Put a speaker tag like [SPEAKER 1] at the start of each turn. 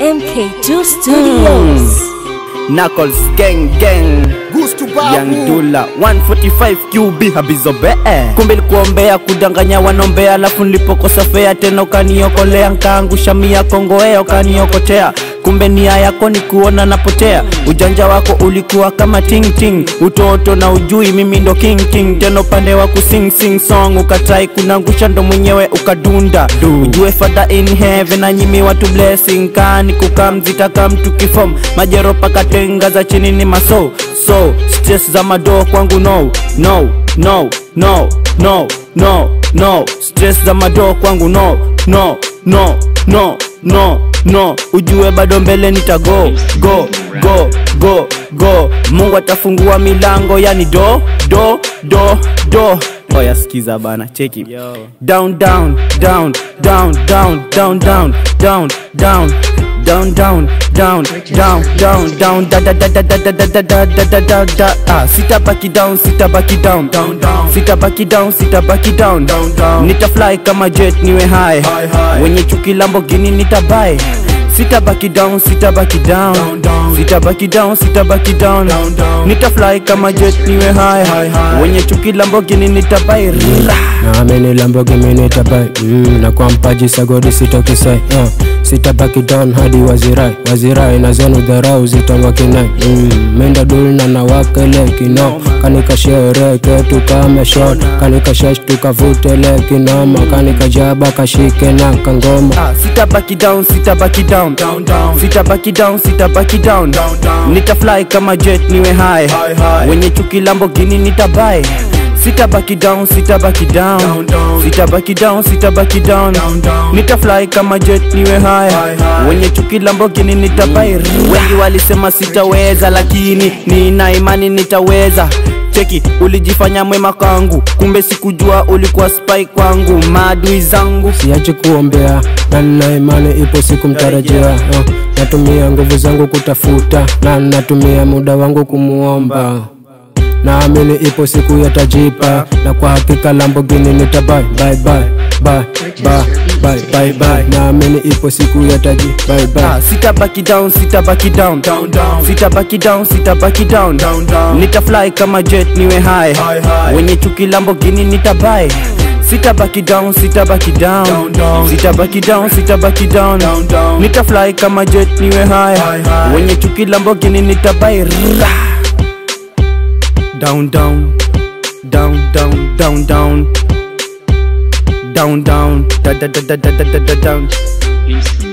[SPEAKER 1] MK2 Studios.
[SPEAKER 2] Knuckles gang gang
[SPEAKER 3] Gusto
[SPEAKER 2] Young Dula 145 QB habizobe kumbe likuombea kudanganya wanombea alafu nilipokosa fea tena ukaniokolea nkaangusha mia kongoea ukaniokotea kumbe nia yako ni kuona napotea ujanja wako ulikuwa kama ting ting utoto na ujui mimi ndo king king tena upande wa kusing sing song ukatai kunangusha ndo mwenyewe ukadunda ujue father in heaven na nyimi watu blessing kani kukamzita kamtu kifom majero paka tenga za chini ni maso so stress za madoo kwangu no no no no no no no stress za madoo kwangu no no no no no no ujue bado mbele nitago go go go go mungu atafungua milango yani do do do do oya skiza bana cheki down down down down down down down down down down down down down down down da da da da da da da da da da da da ah sitabaki down sitabaki down down down sitabaki down sitabaki down down down nitafly kama jet niwe high
[SPEAKER 3] High, high.
[SPEAKER 2] wenye chuki Lamborghini nitabai sitabaki down sitabaki down
[SPEAKER 3] Down, down.
[SPEAKER 2] sitabaki down sitabaki down
[SPEAKER 3] Down, down.
[SPEAKER 2] nitafly kama jet niwe high
[SPEAKER 3] High, high.
[SPEAKER 2] wenye chuki Lamborghini nitabai Rah.
[SPEAKER 4] nami ni Lamborghini nitabai mm, na kwa mpaji sagodi sitokisai uh, sitabaki down hadi wazirai wazirai na zenu dharau zitawakinai mm, menda dulna na wakele kino kanika shereke tukameshot kanika shesh tukavutele kinoma kanika jaba kashike na kangoma
[SPEAKER 2] Ah, sitabaki down sitabaki down
[SPEAKER 3] Down, down.
[SPEAKER 2] sitabaki down sitabaki down
[SPEAKER 3] Down, down.
[SPEAKER 2] nitafly kama jet niwe high
[SPEAKER 3] High, high.
[SPEAKER 2] wenye chuki Lamborghini nitabai sitabaki down sitabaki down
[SPEAKER 3] Down, down.
[SPEAKER 2] sitabaki down sitabaki down
[SPEAKER 3] Down, down.
[SPEAKER 2] nitafly kama jet niwe high
[SPEAKER 3] High, high.
[SPEAKER 2] wenye chuki Lamborghini nitabai wengi walisema sitaweza lakini nina imani nitaweza cheki ulijifanya mwema kwangu kumbe sikujua ulikuwa spy kwangu maadui zangu
[SPEAKER 4] siache kuombea na nina imani ipo siku mtarajia uh, natumia nguvu zangu kutafuta na natumia muda wangu kumuomba naamini ipo siku yatajipa na kwa hakika Lamborghini nitabai bye bye bye bye bye bye bye naamini ipo siku yataji bye bye
[SPEAKER 2] Ah, sitabaki down sitabaki down
[SPEAKER 3] Down, down.
[SPEAKER 2] sitabaki down sitabaki down
[SPEAKER 3] Down, down.
[SPEAKER 2] nitafly kama jet niwe high
[SPEAKER 3] High, high.
[SPEAKER 2] wenye chuki Lamborghini nitabai sitabaki down sitabaki down
[SPEAKER 3] Down, down.
[SPEAKER 2] sitabaki down sitabaki down
[SPEAKER 3] Down, down.
[SPEAKER 2] nitafly kama jet niwe high
[SPEAKER 3] High, high.
[SPEAKER 2] wenye chuki Lamborghini nitabai Rah. down down down down down down down down da da da da da da da down
[SPEAKER 5] Peace.